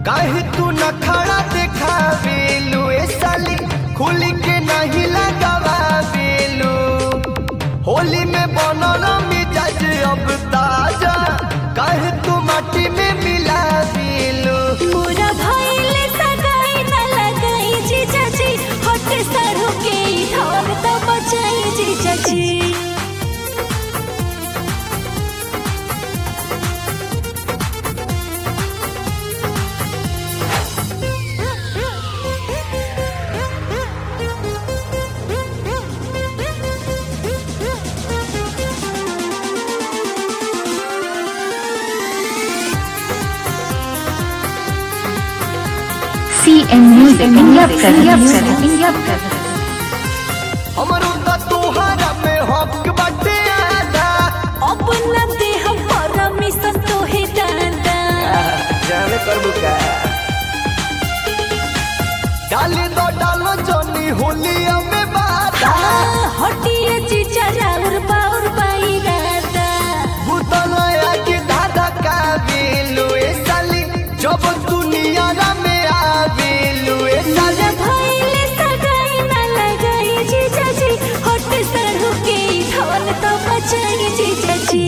काहे तू न खड़ा देखावेलू ए साली खुली के नहीं लगावेलू होली में बनल मिजाज अब ताजा काहे तू माटी में मिला देलू पूरा भइले सगाई न लगाई जीजाजी हट सरू के धन त बचाई जीजाजी CM Music India presents India presents हमरो त तोहरा में हक बाटे आधा अपना देह परमिशन तोहे दादा जाने करबू का डाली दो डालो जनी होलिया में बाधा हटिए जीजा राउर बाउर बाई दादा भूतलया के दादा का बेलू ए साली जब दुनिया में आवेलू ए साली भइले सगाई न लगाई जीजाजी हट सरू के धन त बचाई जीजाजी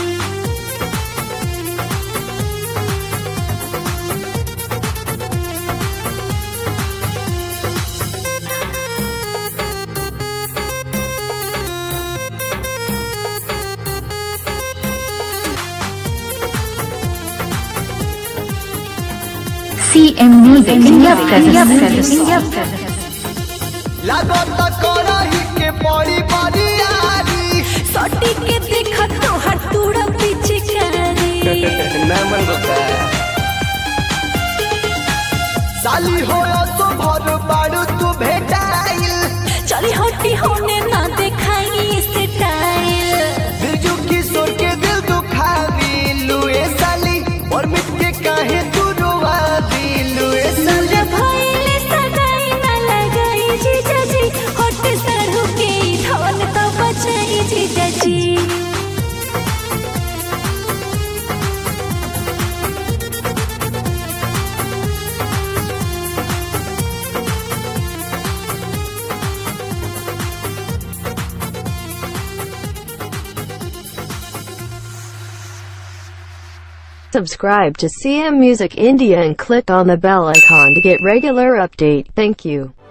CM Music India presents India presents लागत करही के पड़ी बड़ी यारी सटी के देख तोहर तूड़ा पिचकारी नमन बता साली हो तो भर बारू तू भेटाइल चली हटी होने ना देखाई स्टाइल बिरजू किशोर के दिल दुखावीलू ए साली और मिट के काहे तू रोवा दिलू ए साली भइले सगाई न लगाई जीजाजी हट सरू के धन त बचाई जीजाजी Subscribe to CM Music India and click on the bell icon to get regular update. Thank you.